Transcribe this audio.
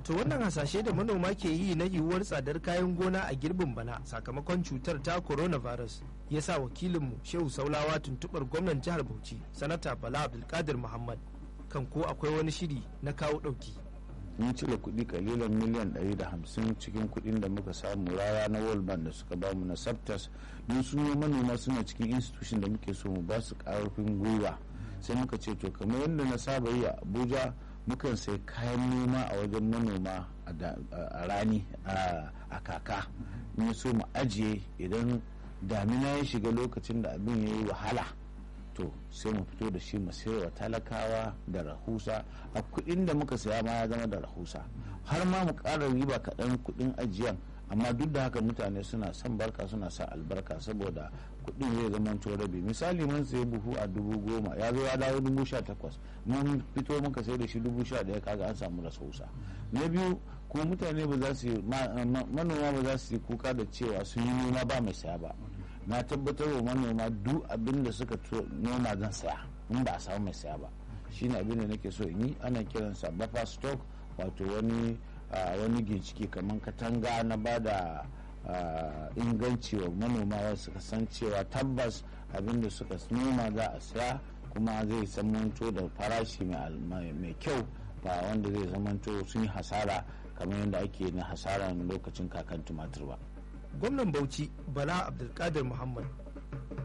to wannan hasashe da manoma ke yi na yiwuwar tsadar kayan gona a girbin bana sakamakon cutar ta coronavirus ya sa wakilinmu shehu saulawa tuntubar gwamnan jihar bauchi sanata bala abdulkadir muhammad kan ko akwai wani shiri na kawo ɗauki mun cire kuɗi kalilan miliyan 150 cikin kuɗin da muka samu rara na world bank da suka bamu na sabtas don su manoma suna cikin institution da muke so mu ba su ƙarfin gwiwa sai muka ce to kamar yadda na saba yi a abuja mukan sai kayan noma a wajen manoma a rani a kaka in so mu ajiye idan damina ya shiga lokacin da abin ya yi wahala to sai mu fito da shi mu wa talakawa da rahusa a kudin da muka saya ma ya zama da rahusa har ma mu ƙara riba kaɗan kudin ajiyan amma duk da haka mutane suna son barka suna sa albarka saboda kudin zai zama to rabi misali mun sayi buhu a dubu goma ya zo ya dawo dubu sha takwas mun fito muka sai da shi dubu sha ɗaya kaga an samu rahusa na biyu kuma mutane ba za su manoma ba za su yi kuka da cewa sun yi noma ba mai saya ba na tabbatar wa manoma duk abin da suka noma zan saya in ba a samu mai saya ba shine abin da nake so in yi ana kiransa buffer stock wato wani wani ginshiki kamar katanga na ba da inganci wa manoma wasu san cewa tabbas abin da suka noma za a saya kuma zai zamanto da farashi mai kyau ba wanda zai zamanto sun yi hasara kamar yadda ake na hasara lokacin kakan tumatir ba. gwamnan bauchi bala abdulkadir muhammad